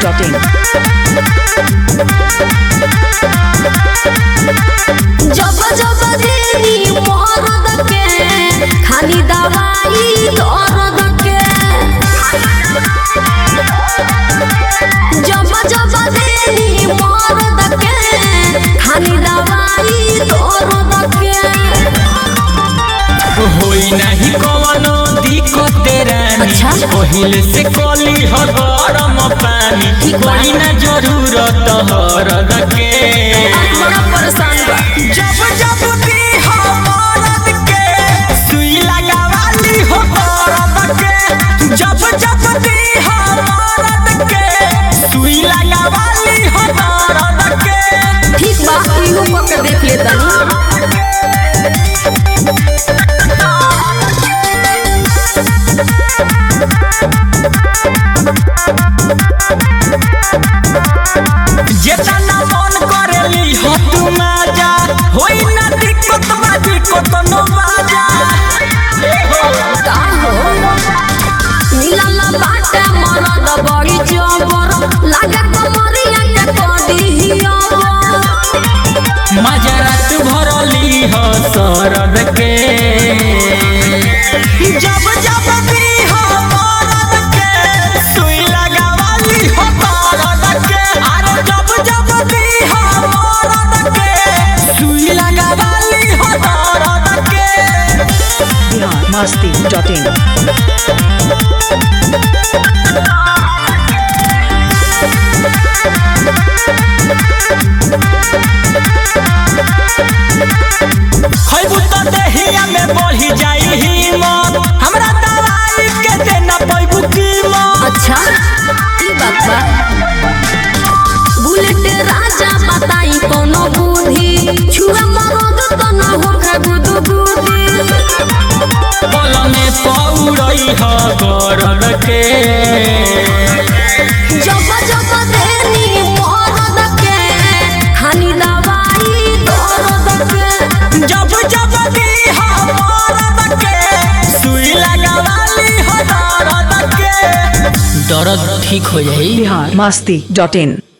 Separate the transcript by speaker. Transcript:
Speaker 1: masti.in.
Speaker 2: जब जब देरी मरद के खाली दवाई दर्द के जब जब देरी मरद के खाली दवाई दर्द के
Speaker 3: होई नाही कवनो दिक्कत रानी
Speaker 2: अच्छा।
Speaker 3: पहिले से कली हो गरम पानी
Speaker 2: ठीक बा।
Speaker 3: कोई ना जरूरत हरद के
Speaker 2: बड़ा परेशान बा
Speaker 3: जब जब भी हो मरद के सुई लगावाली हो मरद के जब जब भी हो मरद के सुई लगावाली हो मरद के
Speaker 2: ठीक बा इहो पकड़ देख ले तनी
Speaker 3: जेतना मन करेली हो तू माजा होई ना दिक्कत बा दिक्कत न बाजा
Speaker 2: का हो मिलल बाटे मरद बड़ी जबर लागत मरिया के कदी हियबर
Speaker 3: मजा रात भरली हो सरद के जब जब भी हो मरद के सुई लगावाली हो मरद के अरे जब जब भी हो मरद के सुई लगावाली हो मरद के
Speaker 1: Bihar masti.in.
Speaker 3: खैबू तो देहिया में बढ़ी जाई हिम्मत हमरा दवाई के देना पैबू कीमत
Speaker 2: अच्छा ई बात बा बुलेट राजा बताई कोनो बुद्धि छुआ मरद त न होखे गुदु गुदी
Speaker 3: बल में पौड़ई ह गरद के
Speaker 2: जब जब देरी मरद के खानी दवाई दर्द के
Speaker 3: जब जब दी ह मरद के सुई लगावाली ह दर्द के दर्द ठीक हो जाई
Speaker 1: Bihar masti.in.